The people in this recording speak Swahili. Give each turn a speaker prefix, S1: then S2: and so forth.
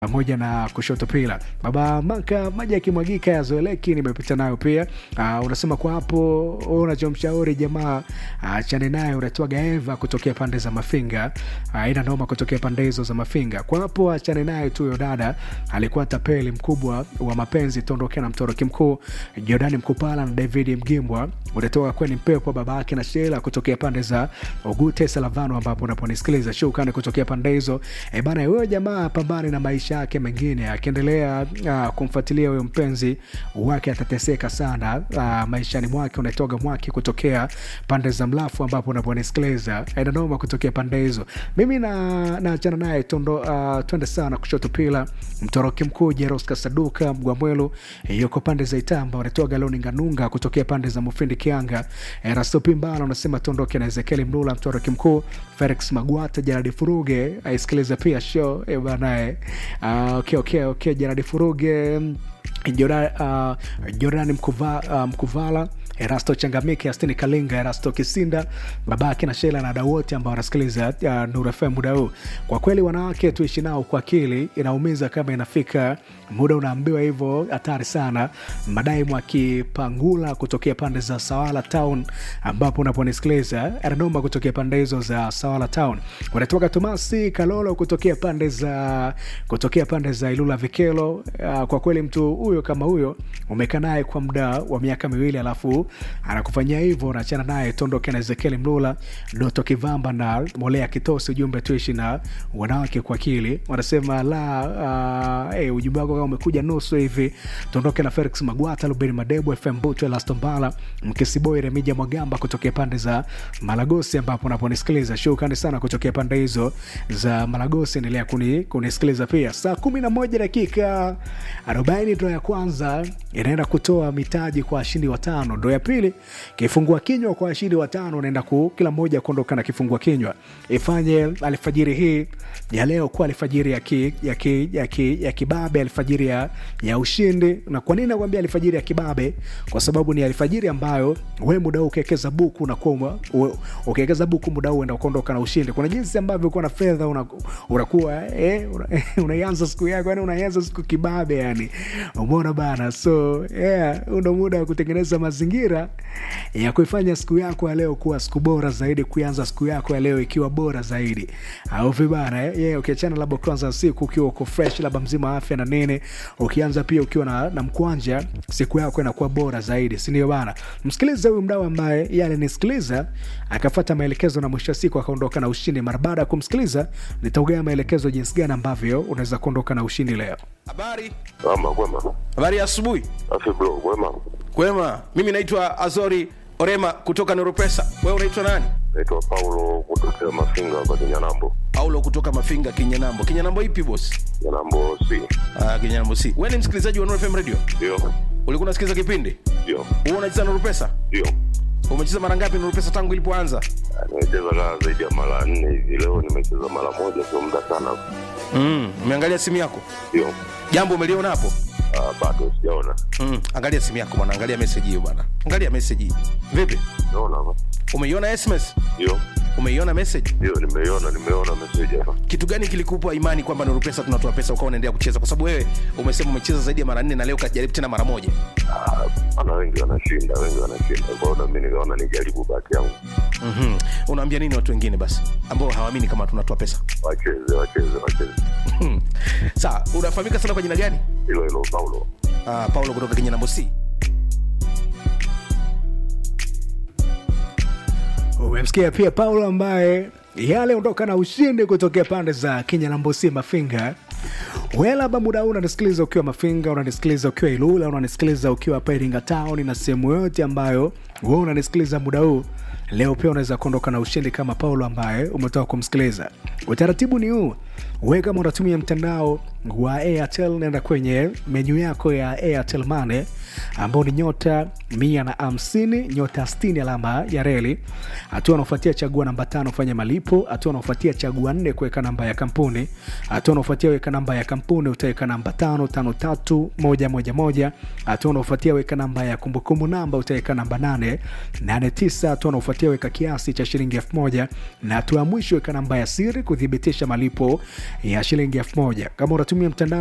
S1: pamoja na kushoto pila baba maka maji yakimwagika yazoeleki nimepita nayo pia uh, unasema kwa hapo unachomshauri jamaa achane uh, naye unatwaga eva kutokea pande za mafinga uh, ina noma kutokea pande hizo za mafinga kwa hapo achane naye tu huyo dada alikuwa tapeli mkubwa wa mapenzi tuondokea na mtoroki mkuu jordani mkupala na david mgimbwa unatoka kweni mpepo baba yake na shela kutokea pande za ugute salavano ambapo unaponisikiliza shukani kutokea pande hizo e bana huyo jamaa pambane na maisha yake mengine akiendelea uh, kumfuatilia huyo mpenzi wake atateseka sana uh, maishani mwake unatoga mwake kutokea pande za mlafu ambapo unaponisikiliza inanoma kutokea pande hizo mimi na naachana naye tondo uh, twende sana kushoto pila mtoroki mkuu jeros kasaduka mgwamwelu yuko pande za itamba unatoga loninganunga kutokea pande za mufindi kianga erastopi mbala unasema tondoke na ezekieli mlula mtoroki mkuu felix magwata jaradi furuge aisikiliza pia show e banae uh, okay, okay, okay. jaradi furuge Jordan, uh, Jordan Mkuva, uh, Mkuvala Erasto Changamike, Astini Kalinga, Erasto Kisinda, babake na Shela na wadau wote ambao wanasikiliza uh, Nuru FM muda huu. Kwa kweli wanawake tuishi nao kwa akili, inaumiza kama inafika muda unaambiwa hivyo, hatari sana. Madai Mwakipangula kutokea pande za Sawala Town, ambapo unaponisikiliza Ernoma kutokea pande hizo za Sawala Town, wanatoka Tomasi Kalolo kutokea pande za kutokea pande za Ilula Vikelo. Uh, kwa kweli mtu huyo kama huyo umekaa naye kwa muda wa miaka miwili alafu anakufanyia hivyo unaachana naye tondoke na ezekieli mlula doto kivamba na molea kitosi ujumbe tuishi na wanawake kwa akili wanasema la uh, hey, ujumbe wako kama umekuja nusu hivi tondoke na felix magwata lubeni madebu fm butu elastombala mkisiboi remija mwagamba kutokea pande za malagosi ambapo unaponisikiliza shukrani sana kutokea pande hizo za malagosi endelea kuni, kunisikiliza pia saa kumi na moja dakika arobaini ndo ya kwanza inaenda kutoa mitaji kwa washindi watano ndo ya pili kifungua kinywa kwa washindi watano unaenda ku kila mmoja kuondoka na kifungua kinywa ifanye alfajiri hii ya leo kuwa alfajiri ya, ki, ya, ki, ya, ki, ya kibabe alfajiri ya, ya ushindi na kwa nini nakwambia alfajiri ya kibabe kwa sababu ni alfajiri ambayo we muda huu ukiwekeza buku unakuwa ukiwekeza buku muda huu uenda kuondoka na ushindi kuna jinsi ambavyo uko na fedha unakuwa una eh, unaianza una siku yako yani unaianza siku kibabe yani umeona bana so yeah, ndo muda wa kutengeneza mazingira ya kuifanya siku yako ya leo kuwa siku bora zaidi kuanza siku yako ya leo ikiwa bora zaidi au vibana eh? yeah, ukiachana labda kwanza siku ukiwa uko fresh labda mzima afya na nini ukianza pia ukiwa na, na mkwanja siku yako inakuwa bora zaidi sindio bana msikilize huyu mdau ambaye ye alinisikiliza akafata maelekezo na mwisho wa siku akaondoka na ushindi mara baada ya kumsikiliza nitaugea maelekezo jinsi gani ambavyo unaweza kuondoka na ushindi leo
S2: habari
S3: Ama kwema.
S2: habari ya asubuhi
S3: Afi bro, kwema.
S2: kwema mimi naitwa azori orema kutoka noropesa wewe unaitwa nani
S3: Naitwa Paulo kutokea Mafinga hapa Kinyanambo.
S2: paulo kutoka mafinga kinyanambo kinyanambo ipi bos
S3: Kinyanambo si.
S2: ah, kinyanambo si wewe ni msikilizaji wa Nuru fm radio
S3: Ndio.
S2: ulikuwa unasikiliza kipindi
S3: Ndio.
S2: wewe unacheza noropesa
S3: Ndio.
S2: umecheza mara ngapi noropesa tangu ilipoanza
S3: Ah, Nimecheza kaa zaidi ya mara nne hivi. Leo nimecheza mara moja, sio muda sana.
S2: mm, umeangalia simu yako
S3: Ndio.
S2: jambo umeliona hapo
S3: Ah, bado sijaona.
S2: mm, angalia simu yako bwana angalia message hiyo bwana angalia message hii vipi
S3: Naona hapa.
S2: umeiona sms
S3: Ndio.
S2: umeiona message
S3: Ndio, nimeiona, nimeona message hapa.
S2: kitu gani kilikupa imani kwamba Nuru Pesa tunatoa pesa ukawa unaendelea kucheza? Kwa sababu wewe umesema umecheza zaidi ya mara nne na leo kajaribu tena mara moja.
S3: Ah, Ana wengi wanashinda, wengi wanashinda. Kwa hiyo na mimi nikaona nijaribu bahati yangu.
S2: mm Unaambia nini watu wengine basi ambao hawaamini kama tunatoa pesa?
S3: Wacheze, wacheze, wacheze.
S2: Sawa, unafahamika sana kwa jina gani?
S3: Hilo hilo Paulo.
S2: Uh, Paulo kutoka Kenya namba C.
S1: umemsikia pia paulo ambaye yale ondoka na ushindi kutokea pande za kenya na mbosi mafinga welaba muda huu unanisikiliza ukiwa mafinga unanisikiliza ukiwa ilula unanisikiliza ukiwa hapa iringa town na sehemu yoyote ambayo we unanisikiliza muda huu leo pia unaweza kuondoka na ushindi kama paulo ambaye umetoka kumsikiliza utaratibu ni huu we kama unatumia mtandao wa airtel nenda kwenye menyu yako ya airtel mane ambao ni nyota mia na hamsini nyota 60 alama ya reli hatua anaofuatia chagua namba tano fanya malipo hatua anaofuatia chagua nne kuweka namba ya kampuni hatua anaofuatia weka namba ya kampuni utaweka namba tano tano tatu moja moja moja hatua anaofuatia weka namba ya kumbukumbu namba utaweka namba nane nane tisa hatua anaofuatia weka kiasi cha shilingi elfu moja na hatua ya mwisho weka namba ya siri kuthibitisha malipo ya shilingi elfu moja kama unatumia mtandao